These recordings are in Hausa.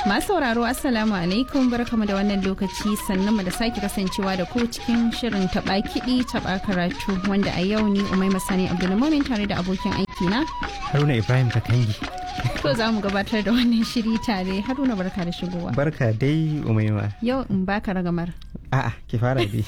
Masu sauraro Assalamu alaikum barkamu da wannan lokaci sannan mu da sake kasancewa da ku cikin shirin taɓa kiɗi taɓa karatu wanda a yau ni Umai Masani Abdulmumin tare da abokin aiki na. Haruna Ibrahim Kakangi. To za mu gabatar da wannan shiri tare Haruna barka da shigowa. Barka dai Umaima. Yau in baka ragamar. A'a ki fara dai.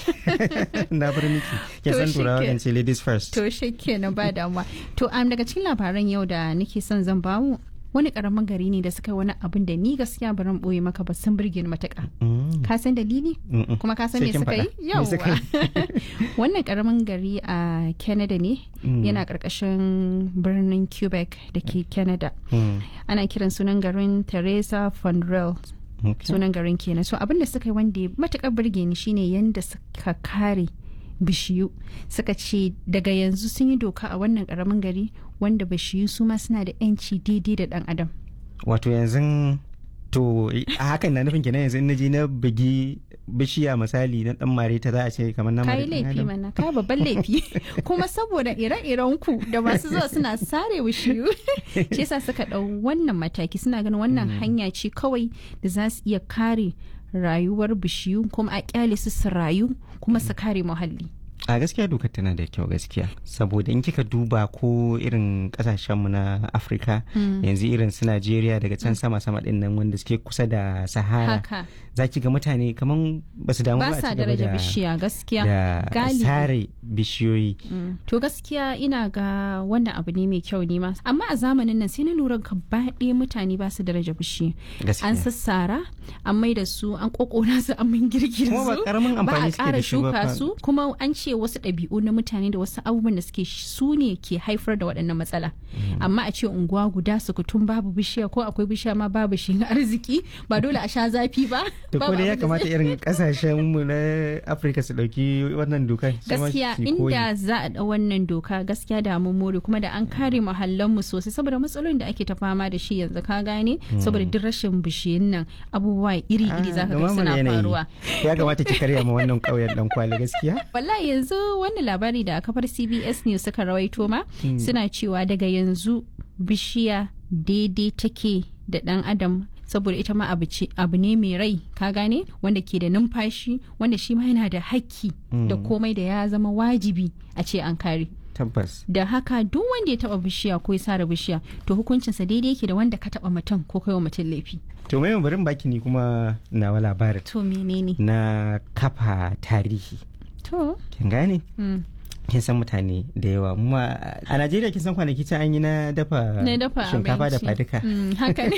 Na bar miki. Ke To san shi turawa ke- kan ce ladies first. To shi kenan ba damuwa. To am daga cikin labaran yau da nake son zan bamu wani karamin gari ne da suka yi wani abin da ni gaskiya baran boye maka ba sun burge ni matuƙa. Mm, Ka san dalili? mm-mm. kuma ka san Sai me kin suka yi faɗa. Me yawwa suka yi? wannan karamin gari a canada ne Mm. yana karkashin birnin quebec da ke canada Mm, ana kiran sunan garin teresa fondrel okay. sunan garin kenan so abin da suka yi wanda ya matukar burge ni shine yanda suka kare bishiyu suka ce daga yanzu sun yi doka a wannan karamin gari wanda bishiyu su ma suna da 'yanci daidai da dan adam Wato yanzu to a hakan na nufin kenan yanzu in naji na bugi bishiya misali na dan mare ta za a ce kamar na ka mare yi ɗan laifi adam. mana ka babban laifi kuma saboda ire-iren ku da masu zuwa suna sare wushiyu shi yasa suka ɗau wannan mataki suna ganin wannan hanya ce kawai da za su iya kare rayuwar bishiyu kuma a kyale su su rayu kuma su kare muhalli a gaskiya dokar tana da kyau gaskiya saboda in kika duba ko irin kasashenmu na afirka yanzu irin su najeriya daga can sama sama din nan wanda suke kusa da sahara haka za ki ga mutane kaman ba su damu ba ba a sa ci gaba daraja da bishiya gaskiya da galibi. sare bishiyoyi Mm. to gaskiya ina ga wannan abu ne mai kyau ne ma amma a zamanin nan sai na lura gaba ɗaya mutane ba su daraja bishiya an gaskiya sassara an mai da su an kokona su an min girgir Kuma ba su karamin ba a amfani suke ƙara da shi ba shuka fa. su kuma an ce wasu ɗabi'u na mutane da wasu abubuwan da suke sh- su ne ke haifar da waɗannan matsala amma a ce unguwa guda su kutum babu bishiya ko akwai bishiya ma babu shi arziki ba dole a sha zafi ba to ko babu dai ya abin da kamata zai- irin kasashen mu na afirka su dauki wannan dokar su ma gaskiya su koyi. inda za a ɗau wannan doka gaskiya da mun more kuma da an kare mu sosai saboda matsalolin da ake ta fama da shi yanzu ka gane saboda duk rashin bishiyun nan abubuwa iri-iri Ah, zaka ga dumamar suna yanayi. faruwa ya kamata ki karya ma wannan kauyen dan kwali gaskiya wallahi yanzu wannan labari da kafar cbs news suka rawaito ma suna cewa daga yanzu bishiya daidai take da dan adam saboda ita ma abu ce- abu ne mai rai ka gane wanda ke da numfashi wanda shi ma yana da hakki da komai da ya zama wajibi a ce an kare tabbas da haka duk wanda ya taba bishiya ko ya sare bishiya to hukuncinsa daidai yake da wanda ka taba mutum ko kai wa mutum laifi to mai barin baki ni kuma nawa labarin to menene na kafa tarihi to kin gane mm. kin san mutane da yawa kuma a Najeriya kin san kwanaki can an yi na dafa na dafa shinkafa da abinci. faduka Mm, haka ne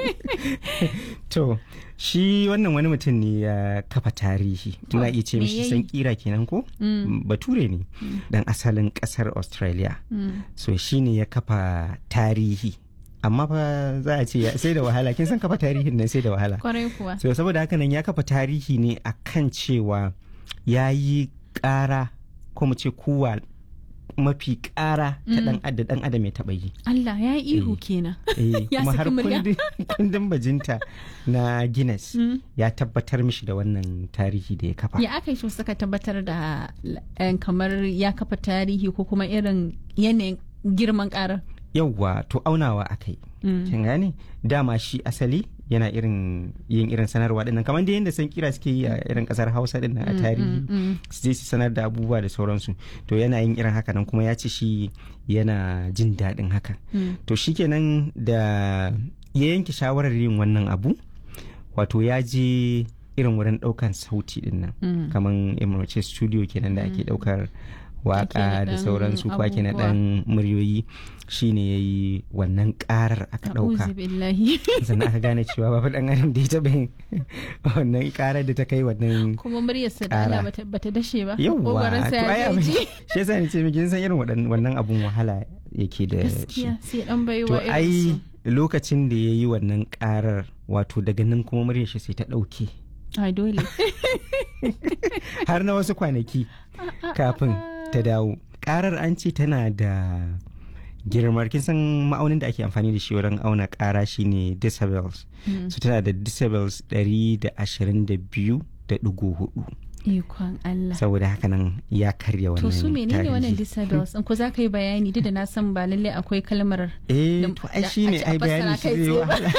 to shi wannan wani mutum ne ya kafa tarihi muna iya ce me mishi yayi? san kira kenan ko bature ne dan asalin kasar Australia Mm. so shi ne ya kafa tarihi amma fa za a ce ya- sai da wahala kin san kafa tarihin nan sai da wahala kwarai kuwa so saboda haka nan ya kafa tarihi ne akan cewa ya yi ƙara ko mu ce kuwa mafi ƙara ta dan adam dan adam ya taɓa yi Allah ya yi ihu kenan Eh, Ya kuma saki har murya. kundin kundin bajinta na Guinness Mm. ya tabbatar mishi da wannan tarihi da ya kafa ya aka yi shi suka tabbatar da eh, kamar ya kafa tarihi ko kuma irin yanayin girman karar yauwa to aunawa akai Mm. kin gane dama shi asali yana irin yin irin sanarwa dinnan kamar da yadda san kira suke yi a irin kasar Hausa dinnan a tarihi mm. su je su sanar da abubuwa da sauransu to yana yin irin haka nan kuma ya ce shi yana jin daɗin haka Mm. to shikenan da ya yanke shawarar yin wannan abu wato ya je irin wurin ɗaukan sauti din nan Mm. kamar emirce studio kenan da ake ɗaukar waka da naɗan sauransu ko ake abubuwa. naɗan muryoyi shine ya yi wannan ƙarar aka ɗauka A'udhu billahi sannan aka gane cewa babu ɗan adam da ya taɓa yin wannan ƙarar da ta kai wannan kuma muryarsa da Ƙara. Allah bata, bata dashe ba yawwa Ƙoƙarinsa to ai ya abin ji shi yasa ni ce miki kin san irin waɗan- wannan abun wahala yake da shi gaskiya sai dan baiwa to irin ai su. lokacin da ya yi wannan karar wato daga nan kuma muryar shi sai ta ɗauke ai dole har na wasu kwanaki kafin ta dawo karar an ce tana da girmar kin san ma'aunin da ake amfani da shi wurin auna kara shine decibels so tana da decibels 122 da ɗigo hudu ikon Allah saboda haka nan ya karya wannan to su menene wannan tarihi. disabilities in ko za ka yi bayani duk da na san ba lalle akwai kalmar eh da- to ai da shine a ce a ai bayani fassara kai shi zai tsaye ba. wahala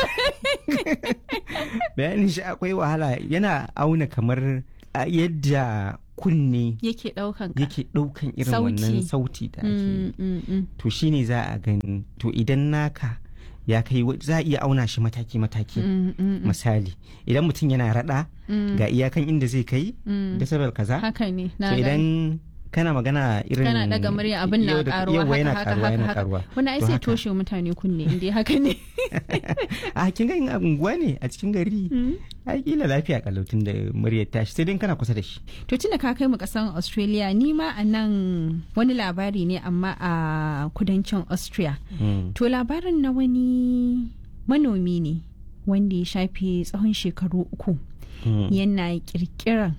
bayanin shi akwai wahala yana auna kamar a yadda kunne yake daukan ka yake ɗaukan irin Sauti. wannan sauti da ake Mm, mm, mm. to shine za a gani to idan naka ya kai wa- za a iya auna shi mataki-mataki Mm, mm, mm, misali idan mutum yana rada mm, ga iyakan inda zai kai mm. decibel kaza haka ne to na gani. idan kana magana irin kana daga murya abin na yau da- karuwa yauwa yana haka haka karuwa yana haka karuwa wani ai To sai haka. toshe wa mutane kunne inda haka ne a kin ga in a unguwa ne a cikin gari Mm. ai kila lafiya kalautin da muryar tashi sai dai in kana kusa da shi to tunda ka kai mu kasan australia ni ma a nan wani labari ne amma a kudancin austria Mm. to labarin na wani manomi ne wanda ya shafe tsawon shekaru uku Mm. yana kirkiran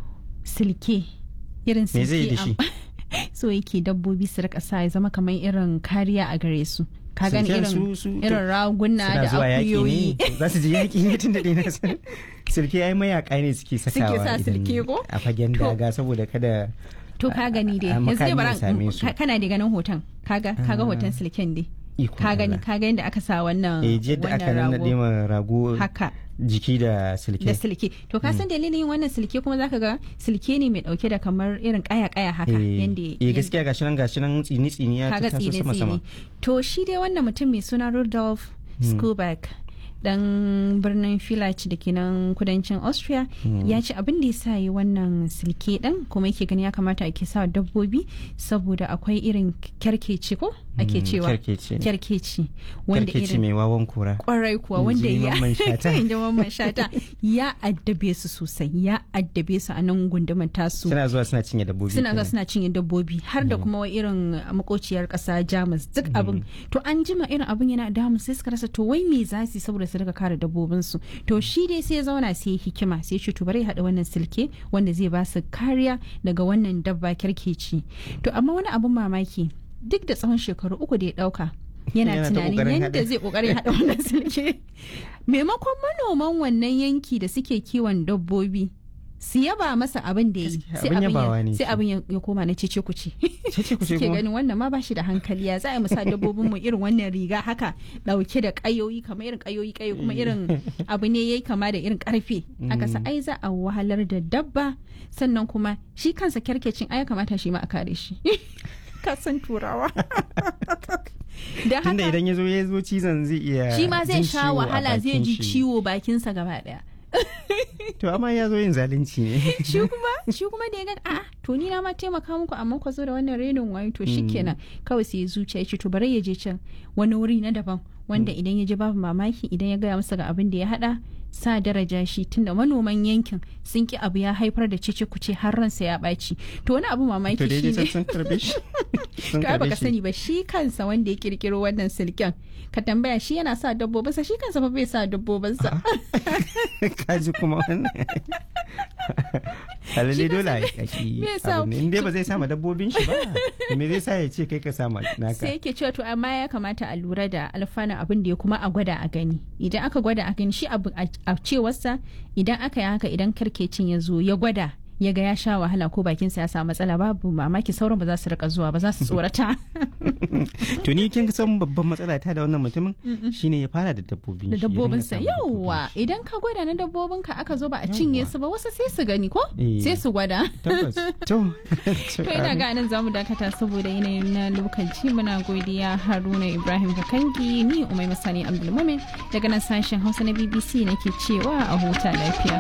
silke irin me zai yi da silke shi am- so yake dabbobi su rika sa ya zama kamar irin kariya a gare su ka gani Silken irin su- su- irin raguna suna da zuwa yaƙi akuyoyi ne za su je yaƙi ne tun da ɗaya na san silke ai mayaka ne suke sakawa sa idan silke ko? a fagen To. daga saboda kada to ka gani dai a- a yanzu dai makami bara ya same su. ka- kana da ganin hoton kaga kaga hoton silken dai ikon ka gani Allah. ka ga yadda aka sa wannan eh jiya da aka wannan nannaɗe ma rago haka jiki da silke da silke to ka san dalilin yin wannan silke kuma zaka ga silke ne mai dauke da kamar irin kaya kaya haka eh yanda eh, gaskiya gashi nan gashi nan tsini tsini ya kaga taso tsine sama sama tsine to shi dai wannan mutum mai suna Rudolf Skuback dan birnin Village da ke nan kudancin Austria ya ce abin da ya sa yi wannan silke din kuma yake gani ya kamata ake sa dabbobi saboda akwai irin kyarkeci ko ake Mm, cewa kyarkeci. kyarkeci wanda Kyarkeci irin mai wawan kura kwarai kuwa In wanda ji ya Mamman Shata. in ji Mamman Shata, ya addabe su sosai ya addabe su a nan gundumar tasu suna zuwa suna cinye dabbobi suna ga kenan. suna cinye dabbobi har da kuma irin makociyar kasa jamus duk abin to an jima irin abin yana damun sai suka rasa to wai me za su yi saboda su daga kare dabbobinsu to shi dai sai ya zauna sai ya hikima sai ya ce to bari ya haɗa wannan silke wanda zai ba su kariya daga wannan dabba kyarkeci to amma wani abin mamaki duk da tsawon shekaru uku da ya ɗauka yana Yana ta tunanin ƙoƙarin yadda haɗa. zai ƙoƙarin haɗa wannan silke maimakon manoman wannan yanki da suke kiwon dabbobi su yaba masa abin da ya yi Gaskiya, sai abin abin yabawa ya- ne sai shi. abin ya ya koma na cece kuce Cece kuce suke kuma? ganin wannan ma bashi da hankali ya za a yi musa dabbobin mu irin wannan riga haka dauke da kayoyi kamar irin kayoyi kayo kuma irin abu ne yayi kama da irin karfe aka sa ai za a wahalar da dabba sannan kuma shi kansa kyarkecin ai ya kamata shi ma a kare shi ka san turawa da tunda haka idan ya zo ya zo cizon zai iya shi ma zai jin sha ciwo a wahala zai bakin ji shi. ciwo bakinsa gaba daya to amma ya zo yin zalunci ne shi kuma shi kuma da ya ga a'a to ni na ma taimaka muku amma ku zo da wannan renin wayo to shikenan kawai sai ya zuciya ya ce to bari ya je can wani wuri na daban wanda idan ya je babu mamaki idan ya gaya masa ga abin da ya hada sa daraja shi tunda manoman yankin sun ki abu ya haifar da cece kuce har ransa ya ɓaci to wani abu mamaki to shi daidai ne sun karbe shi sun to ai karbe baka shi sani ba shi kansa wanda ya kirkiro wannan silken ka tambaya shi yana sa dabbobinsa shi kansa fa bai sa dabbobinsa kaji kuma wannan halalle Shi dole a kansa yaki me yasa- abu ne in dai ba zai sama dabbobin shi ba me zai sa ya ce kai ka sama sai naka yake cewa to amma ya kamata a lura da alfanun abin da ya kuma a gwada a gani idan aka gwada a gani shi abu a a cewarsa idan aka yi haka idan karkecin ya zo ya gwada ya ga ya sha wahala ko bakinsa ya samu matsala babu mamaki sauran ba za su rika zuwa ba za su tsorata to ni kin san babban matsala ta da wannan mutumin shine ya fara da dabbobin da shi, ya dinga dabbobinsa sama dabbobin yauwa shi. idan ka gwada na dabbobinka aka zo ba a cinye Yawwa. su ba wasu sai su gani ko Eh. sai su gwada tabbas to to ina ga nan zamu dakata saboda yanayin na lokaci muna godiya haruna ibrahim kakangi ni umai masani abdulmumin daga nan sashen hausa na bbc nake cewa a huta lafiya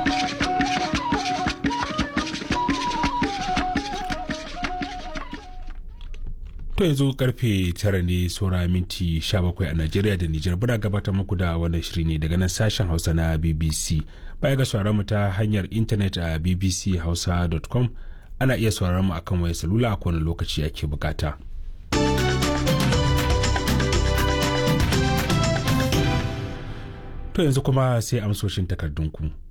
To yanzu karfe tara ne saura minti 17 a Najeriya da Nijar buna gabatar muku da wannan shiri ne daga nan sashen Hausa na BBC. Baya ga sauraron mu ta hanyar intanet a bbchausa.com ana iya sauraron mu akan wayar salula a kowane lokaci ake bukata. To yanzu kuma sai amsoshin takardunku.